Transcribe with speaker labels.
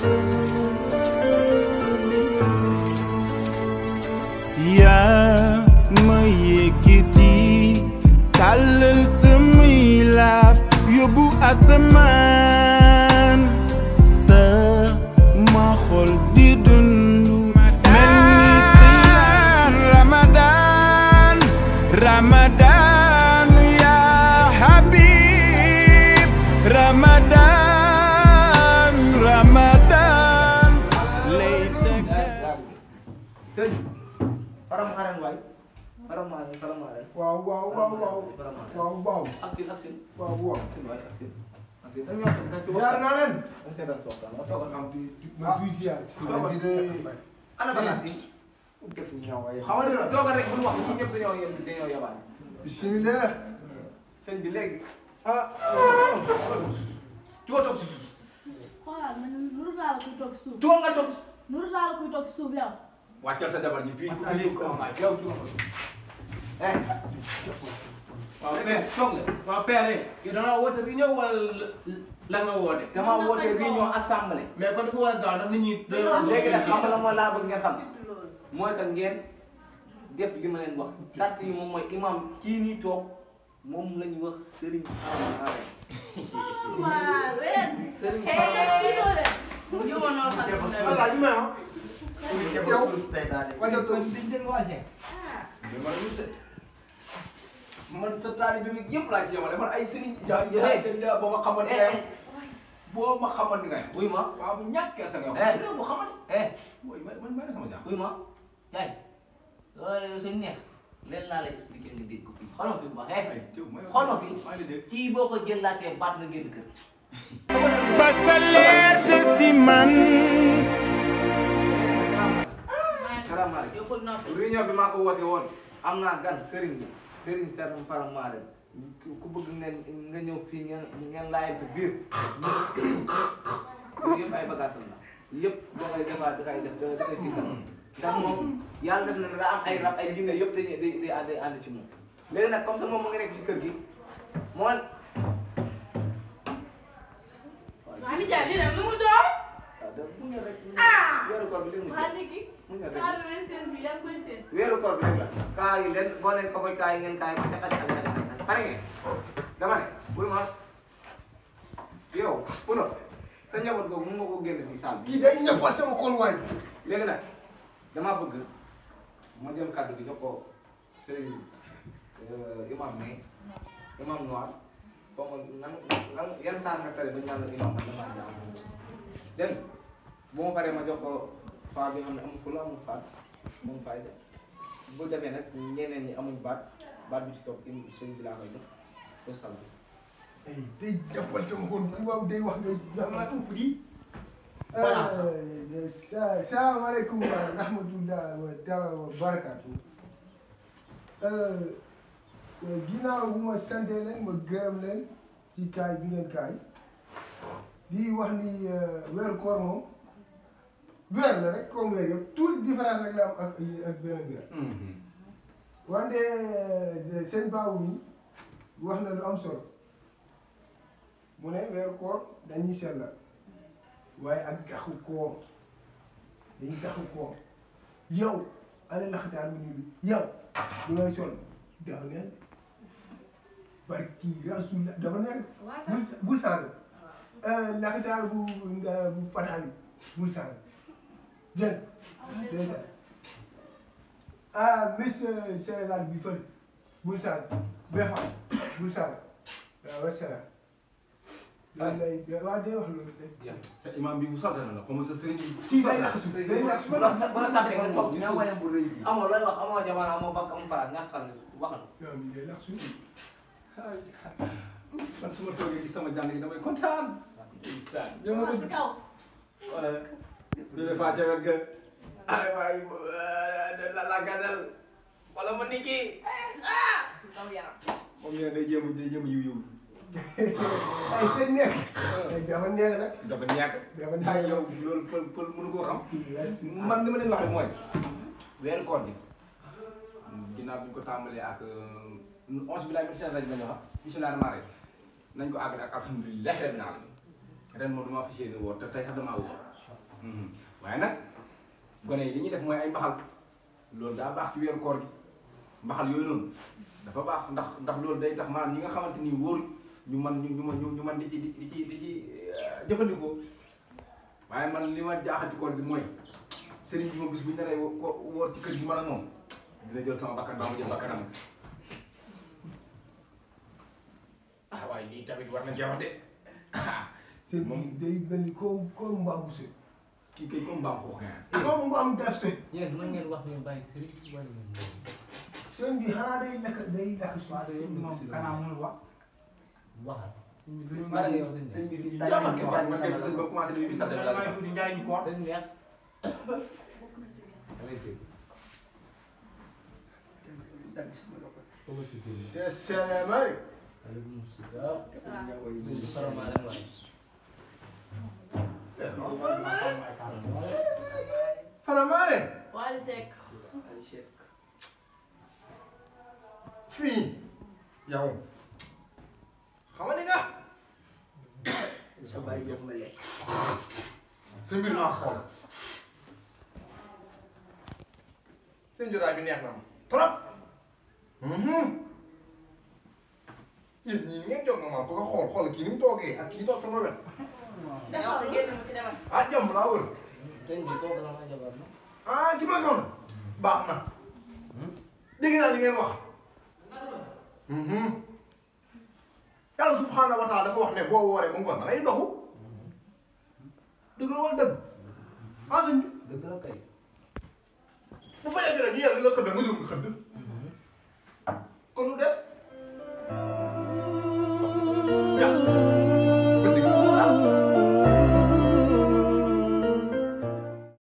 Speaker 1: yaa ma yëkkati tàllal samay laaf yóbbu asamaan sa ma xol di dundu mel ni siyaan Ramadan Ramadan ya Habib Ramadan Ramadan laytaka
Speaker 2: sëñ faram xaren waay faram xaren faram xaren
Speaker 3: waaw waaw waaw waaw
Speaker 2: faram xaren
Speaker 3: waaw waaw
Speaker 2: aksin aksin
Speaker 3: waaw waaw
Speaker 2: aksin waay aksin aksin dañu wax sax ci
Speaker 3: jaar naa leen
Speaker 2: dañ seetaan sa waxtaan nga toogal xam
Speaker 3: ma duy ziar bi de
Speaker 2: ana bagage yi
Speaker 3: def ñaaw ay
Speaker 2: xamante ne toogal rek bu ñu wax ñi ñëpp dañoo yéen dañoo yabaat
Speaker 3: bismillah
Speaker 2: sëñ bi léegi
Speaker 3: ah
Speaker 2: tuwa toog si suuf
Speaker 4: xoolal man nuru laa la kuy toog suuf
Speaker 2: tuwa nga toog
Speaker 4: nuru laa la kuy toog suuf yow.
Speaker 2: wàccal sa jabar ji fii fii ko yow tuwa ko eh waaw père toog nga
Speaker 5: waaw père yow da ngaa woote réunion wala la nga woote.
Speaker 2: dama woote réunion assemblée
Speaker 5: mais kon dafa war a gaaw ndax nit ñi. dañoo
Speaker 2: léegi nag xam nga la mooy laa bëgg ngeen xam mooy que ngeen def li ma leen wax sart yi moom mooy imam kii nii toog moom la ñu wax Serigne Fara
Speaker 4: waaw ren.
Speaker 2: Serigne
Speaker 4: eh kii
Speaker 2: Fara
Speaker 4: doo de. ñu woon noonu xam ne
Speaker 3: voilà ñu may ma yow wàññi ko
Speaker 2: man sa taalibe bi yëpp laa ci yemale man ay Serigne Dia Dia boo ma xamoon di nga yem boo ma xamoon di nga yem.
Speaker 6: wuy ma
Speaker 2: waaw bu ñàkkee sa nga
Speaker 6: Eh.
Speaker 2: yem. réew bu xamoon.
Speaker 6: eh
Speaker 2: mooy man man maa sama jàmm.
Speaker 6: wuy ma yaay loolu suñ neex leen laa lay expliqué nga dégg ko fii xool ma fi bu baax eh xool ma fii
Speaker 2: maa ngi lay dégg.
Speaker 6: kii boo ko jëlaatee baat nga génn kër
Speaker 2: salaamaaleykum.
Speaker 4: yow foog naa ko.
Speaker 2: réunion bi maa ko woote woon am naa gan Serigne bi Serigne Serigne Fara Mare ku bëgg ngeen nga ñëw fii ngeen ngeen laajante biir yëpp ay bagages la yëpp boo koy defaat da koy def da da koy tiital ndax moom yàlla def na nga am ay rab ay jinne yëpp dañuy day day ànd ànd ci moom léegi nag comme ça moom mu ngi nekk ci kër gi moo
Speaker 4: waa ni jaay lii nag lu mu doon.
Speaker 2: waaw da mu ñëw rek
Speaker 4: Ah!
Speaker 2: weeru koor bi li mu
Speaker 4: waa ni ki.
Speaker 2: mu ñëw rek
Speaker 4: saa bi may seen bi yaa ngi koy seen.
Speaker 2: weeru koor bi rek la kaa yi leen boo leen ko koy kaa yi ngeen kaa yi ko ca xaj xaj xaj xaj pare ngeen dama ne buy ma yow puno sa njaboot googu mun nga ko génn fii saal bi
Speaker 3: kii day ñëppal sama xol waay
Speaker 2: léegi nag damaa bëgg ma jël kàddu gi jox ko sëriñ imam ne imam noir foo ma nan nan yan saar nga tare ba ñu naan la imam man damaa jàng dégg nga bu ma paree ma jox ko paa bi nga xam ne amul fula amul faat moom fayda bu demee nag ñeneen ñi amuñ baat baat bi ci topp im sëriñ bi laa koy jox ko salaam
Speaker 3: ay day ñëppal sama xol bu waaw day wax ngay
Speaker 2: dama tuub ji
Speaker 3: sa salaamaaleykum wa rahmatullah wa taala wa barakatu ginnaaw bu ma sante leen ma gërëm leen ci kaay bi ngeen kaay di wax ni weeru koor moom weer la rek comme weer yëpp tuuti différence rek la am ak ak beneen weer wante seen baawu mi wax na lu am solo mu ne weeru koor dañuy sellal waaye ak gaxu koor dañuy gaxu koor yow ana laxataan bi nii bi yow lu ngay sol dafa neen barki rasul dafa neen bul bul changé laxataan bu nga bu pataa bi bul changé dégg dégg nga ah miss Sénégal bi fële bul changé befa bul changé waaw wasalaam loolu lay waaw day wax loolu de
Speaker 7: sa imam bi bu soxla na la comme sa sëriñ bi.
Speaker 3: kii day lakk suuf day lakk suuf
Speaker 2: bu la bu la sàppee nga toog ci
Speaker 6: nga
Speaker 2: suuf
Speaker 6: wayam bu rëy bi
Speaker 2: amoo looy wax amoo jamono amoo bakk amoo palaas ñàkk xam ne waxal
Speaker 3: yow mii day lakk suuf
Speaker 7: man su ma toogee ci sama jàng yi damay kontaan. ñoo ma
Speaker 4: waa
Speaker 7: ko
Speaker 4: si kaw.
Speaker 7: wala bébé faa ca wet ga ay waay la la gazelle wala ma niki
Speaker 4: daw yaram.
Speaker 7: moom ñu ne day jéem a day jéem a yiw yiw
Speaker 3: ay seen nekk ay dafa neex nag
Speaker 7: dafa ñàkk
Speaker 3: dafa
Speaker 7: ay
Speaker 3: neex
Speaker 7: yow loolu pël pël mënu koo xam
Speaker 3: kii res
Speaker 7: man li ma leen wax rek mooy weeru koor gi ginnaaw bi ñu ko tàmbalee ak onze bi laay min seen rajo lañu wax bisimilah rahmaan rahim nañ ko àggale ak alhamdulilah rabbil alamin ren moom damaa fas yéene woor te tey sax damaa woor waaye nag gone yi li ñuy def mooy ay mbaxal loolu daa baax ci weeru koor gi mbaxal yooyu noonu dafa baax ndax ndax loolu day tax maanaam ñi nga xamante ni wóor ñu man ñu ñu man ñu man di ci di ci di ci jëfandikoo waaye man li ma jaaxal ci koor gi mooy sëriñ bi ma bis bu ñu naree ko wóor ci kër gi man ak moom dina jël sama bakkan baa ma jël bakkanam ah waaye lii tamit war na jeex de
Speaker 3: seen
Speaker 7: Moom-
Speaker 3: bi day mel ni comme comme mbaam bu sëy
Speaker 7: kii kay comme mbaam xoox
Speaker 3: comme mbaam gas sëy
Speaker 6: yéen mën ngeen wax ngeen bàyyi sëriñ wala ngeen bàyyi.
Speaker 3: seen bi xanaa day lekk day lekk suuf
Speaker 8: moom kanaa mënul wax.
Speaker 6: waxal.
Speaker 8: sëñ
Speaker 6: Bara yow sëñ
Speaker 8: sëñ bi fii
Speaker 7: yaa man kay man kay sa sëñ ba commencé di bi sax
Speaker 8: man maa ngi tudd Ndiaye ñu ko wax.
Speaker 6: sëñ neex.
Speaker 3: salaamaaleykum
Speaker 6: aleykum salaam. sëñ bi xaramaa leen waay.
Speaker 3: salaamaaleykum
Speaker 4: Wally Seck.
Speaker 3: fii yow xam nga ni nga sa mbir maa xool seen jotaay bi neex na ma trop yéen ñii ngeen jóg na ma ko nga xool xool kii ni mu toogee ak kii toog sama wet
Speaker 4: Demal ko génn mu si demal.
Speaker 3: ah jàmm laa wër
Speaker 6: sëñ bi kooku sama jabar la.
Speaker 3: ah ki ma soxla baax na dégg naa li ngeen wax yàlla subhaanahu wa taala dafa wax ne boo wooree ba ngoon da ngay dogu dëgg la wala dëgg ah sëñ bi
Speaker 6: dëgg la kay.
Speaker 3: bu fa yàggee rek yàlla la xëdd nga jóg nga xëdd